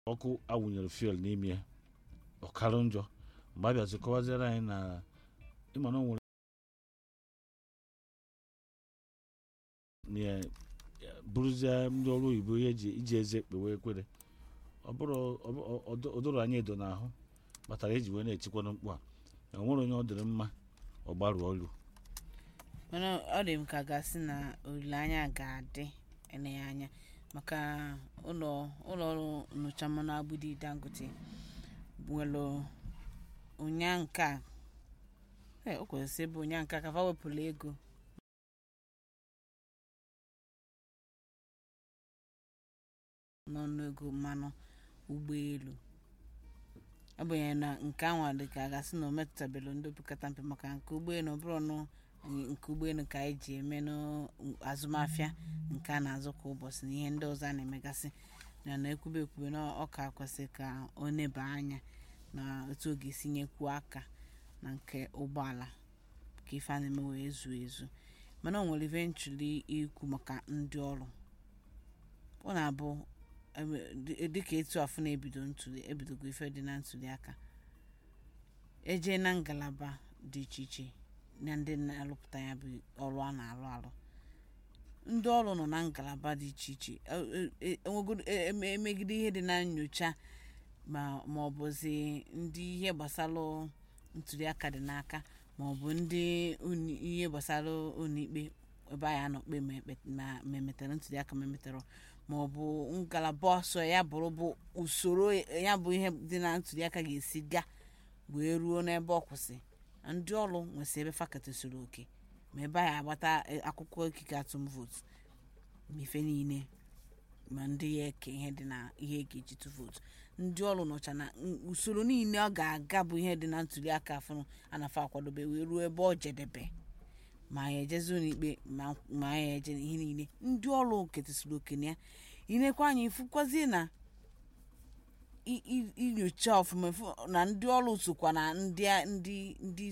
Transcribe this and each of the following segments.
ọkụ awụnyere fuel n'ime ya ọkarụ njọ mgbe a bịazi kọwaziere anyị na ịma na o nwere na ya- ya bụrụzie ndị ọrụ oyibo ihe eji iji eze ekpewe ekwere ọ bụrụ ọ bụ- ọ- ọ- o doro anyị edo n'ahụ kpatara eji wee na-etikwana mkpu a na o nwere onye ọ dịrị mma ọ gbarụ ọlụ mana ọ dị m ka gasị na olileanya ga-adị eleghị anya maka ụlọ ụlọ ọrụ nnyocha mmanụ agbudi dangote nwere ụnya nke a ee, o kwesịrị ịbụ ụnya nke a ka fa wepụrụ ego n'ọnụego mmanụ ụgbọelu agbanyeghị na nke anwa dị ka a gasị na o metụtabelu ndị opekata mpe maka nke ụgbọelu ọ bụrụ nụ nke ụgbọelu ka anyị ji eme n'azụmahịa nke a na-azụ kwa ụbọchị na ihe ndị ọzọ a na-emegasị na na ekwube ekwube na ọ ka kwesịrị ka ọ neba anya na otu ọ ga-esi nyekwuo aka na nke ụgbọala ka ife a na-eme wee zuo ezu mana o nwere ife nchụli ikwu maka ndị ọrụ ọ na-abụ ebe- dị- dịka etu afọ na-ebido ntuli ebidogo ife dị na ntuli aka eje na ngalaba dị iche iche na ndị na-arụpụta ya bụ ọrụ a na-arụ arụ ndị ọrụ nọ na ngalaba dị iche iche e- e- e- enwegoro e- eme- emegide ihe dị na nyocha ma ma ọ bụzi ndị ihe gbasara ntuli aka dị n'aka ma ọ bụ ndị uni- ihe gbasara ụlọikpe ebe anyị anọ kpe ma ekpe- ma- ma emetere ntuli aka ma emetere ma ọ bụ ngalaba ọsọ ya bụrụ bụ usoro ya bụ ihe dị na ntuli aka ga-esi gaa wee ruo n'ebe ọ kwụsị ndị ọrụ nwesị ebe faketosiri oke ma ebe anyị agbata eh, akwụkwọ ikike atụm vootu ma ife niile ma ndị ya eke ihe dị na ihe e ga-eji tụ vootu ndị ọrụ nọcha na n- usoro niile ọ ga-aga bụ ihe dị na ntuli aka afọ anafa akwadobe wee ruo ebe ọ jedebe ma ya ejezi ụlọikpe ma ma ya eje ihe niile ndị ọrụ ketesiri oke na ya inekwa anya ifukwazie na i- i- inyocha ọfụma ifu na ndị ọrụ sokwa na ndị a- ndị ndị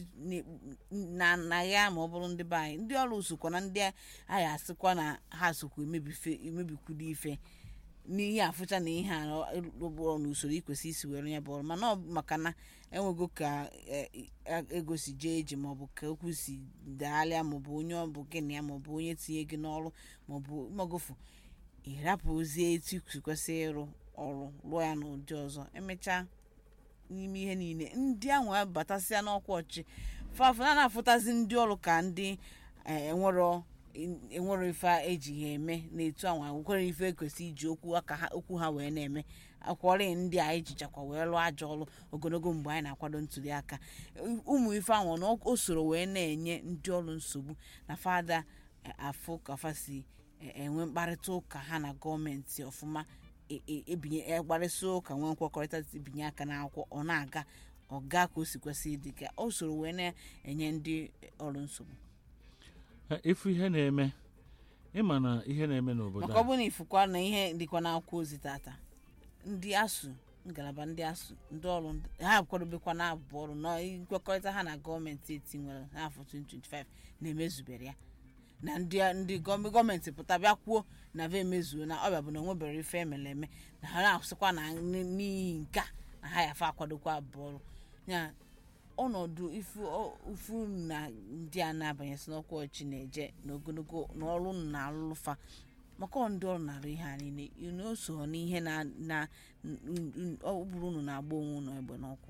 na na ya ma ọ bụrụ ndị be anyị ndị ọrụ sokwa na ndị anyị asịkwa na ha sokwa emebife emebikwudo ife n'ihe afụcha na ihe a rụgbọrọ n'usoro ikwesị isi were ya bụ ọrụ mana ọ bụ maka na enwego ka e- e- ego si jee eji maọbụ ka okwu si dagharịa maọbụ onye ọ bụ gị na ya maọbụ onye tinye gị n'ọrụ maọbụ magofu ịrapụzie etu i kwesị ịrụ ọrụ rụọ ya n'ụdị ọzọ emechaa n'ime ihe niile ndị ahụ batasịa n'ọkwa ọchị fafana na-afụtazi ndị ọrụ ka ndị eh, enwero enwero ife eji ha eme na-etu anwa nwekwere ife ekwesị iji okwu aka ha okwu ha wee na-eme akwọrị ndị a ejichakwa wee lụọ ajọ ọrụ ogologo mgbe anyị na-akwado ntuli aka ụmụ ife ahụ na o soro wee na-enye ndị ọrụ nsogbu na fada eh, afụ ka fa si eh, enwe mkparịta ụka ha na gọọmenti ọfụma e- e- ebinye ekparịsị ụka nwee nkwekọrịta binye aka n'akwụkwọ ọ na-aga ọga ka o si kwesị ịdị ka o soro wee na-enye ndị ọrụ nsogbu Ha, ifu ihe na-eme ịma na ihe na-eme n'obodo maka ọ a bụrụ na ifukwa na ihe dịkwa n'akwụkwọ ozi tata ndị asụ ngalaba ndị asụ ndị ọrụ ha akwadobekwa na abụ ọrụ na nkwekọrịta ha na gọọmenti eti nwere n'afọ 2025 na-emezubere ya na ndị ndị gọọm- gọọmenti pụta bịa kwuo na va emezuo na ọbịa bụ na onwebere ife emere eme na ha na-asịkwa na n- n'ihi nke a na ha yafa akwadokwa abụ ọrụ ya ọnọdụ ifu ọ- ifu na ndị a na-abanyesị n'ọkwa ọchị na-eje n'ogologo n'ọrụ na-alụfa maka ọ ndị ọrụ na-arụ ihe a niile unu o so n'ihe na na n- n- ọ bụrụ unu na-agba onwe unu egbe n'ọkwụ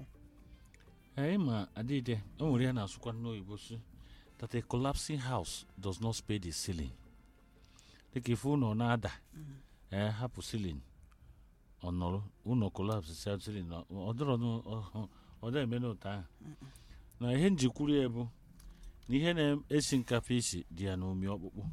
anyị ma adịde o nwere ya na-asụkwa n'oyibo si that a collapsing house does not spare the ceiling dịka ife ụlọ na-ada ee hapụ ceiling ọ nọrọ ụlọ collapse sia ceiling ọ- ọ dịrọ nụ- ọ- ọ dị eme n'otu ahụ na ihe njikwuru ya bụ na ihe na-esi nkapa isi dị ya n'omi ọkpụkpụ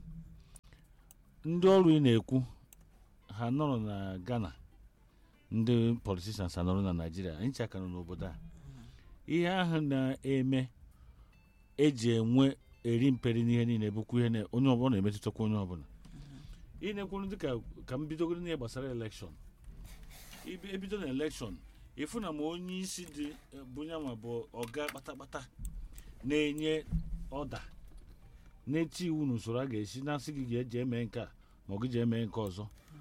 ndị ọrụ ị na-ekwu ha nọrọ na ghana ndị politicians anọrọ na naijiria anyị chaka nọ n'obodo a ihe ahụ na-eme eji enwe eri mperi n'ihe niile bụkwa ihe na onye ọbụla na-emetụtakwa onye ọbụla ị na-ekwuru dịka ka m bidogoro n'ihe gbasara elekshọn Ibi- ebido na elekshọn ịfụ na ma onye isi dị eh, bụ ya ma bụ ọga kpatakpata na-enye ọda na-eti iwu n'usoro a ga-esi na-asị gị ga-eji eme nke a ma ọ gị ji eme nke ọzọ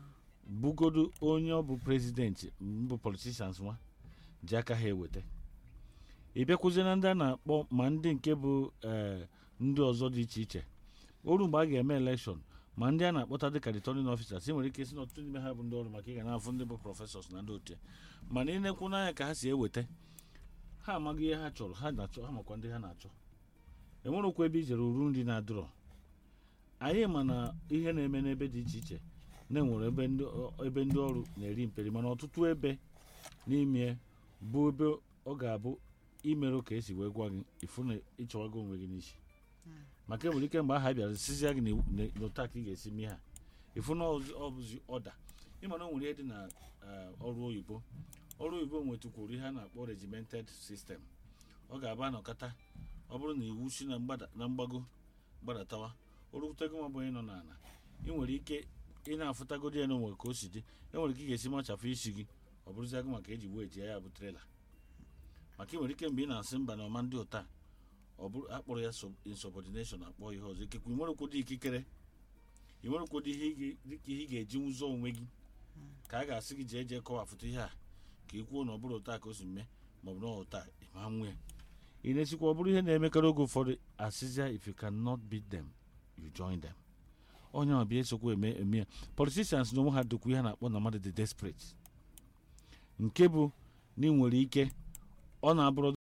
bugodo onye ọ bụ prezidenti mbụ politicians nwa ji aka ha eweta ị bịakwuzie na ndị a na-akpọ ma ndị nke bụ ee ndị ọzọ dị iche iche oru mgbe a ga-eme elekshọn ma ndị a na-akpọta dịka returning officers ị nwere ike isi na ọtụtụ n'ime ha bụ ndị ọrụ maka ị ga na-afụ ndị bụ prọfesọs na ndị otu mana ị na-ekwu n'anya ka ha si eweta ha amaghị ihe ha chọrọ ha na-achọ ha makwa ndị ha na-achọ enwerekwa ebe ijere uru nri na-adụrọ anyị ma na ihe na-eme n'ebe dị iche iche na-enwere ebe ndị ebe ndị ọrụ na-eri mperi mana ọtụtụ ebe n'ime bụ ebe ọ ga-abụ imerụ ka esi wee gwa gị ịfụ na ịchọwago onwe gị n'isi maka enwere ike mgbe aha bịara sizia gị na- n'otu a ka ị ga-esi mee ha ịfụ na ọzi- ọ bụzi ọda ịma na o nwere ihe dị na eh, ọrụ oyibo ọrụ oyibo nwetụkwuru ihe a na-akpọ regimented system ọ ga-aba anọkata ọ bụrụ na iwu si na mgbada- na mgbago gbadatawa orutego ma bụ onye nọ n'ala ị nwere ike ị na-afụtagodi ya n'onwe ka o si dị e nwere ike ị ga-esi machafụ isi gị ọ bụrụzia gị maka eji wee jie ya bụ trela maka ị nwere ike mgbe ị na-asị mba na ọma ndị ụta ọ bụrụ akpọrọ ya sub- insubordination akpọ ihe ọzọ ikekwe ị nwerekwụdị ikikere ị nwerekwụdị ihe ị ga- dịka ihe ị ga-eji ụzọ onwe gị ka a ga-asị gị jee jee kọwapụta ihe a ka ị kwuo na ọ bụrụ ụta ka o si mee maọbụ na ọ ụta ịma nwe ya ị na-esikwa ọ bụrụ ihe na-emekarị oge ụfọdụ asịzia if you cannot beat them you join them onye ọ bịa esokwa eme eme ya politicians na onwe ha dokwu ihe a na-akpọ na mmadụ dị desperate nke bụ na ị nwere ike ọ na-abụrụ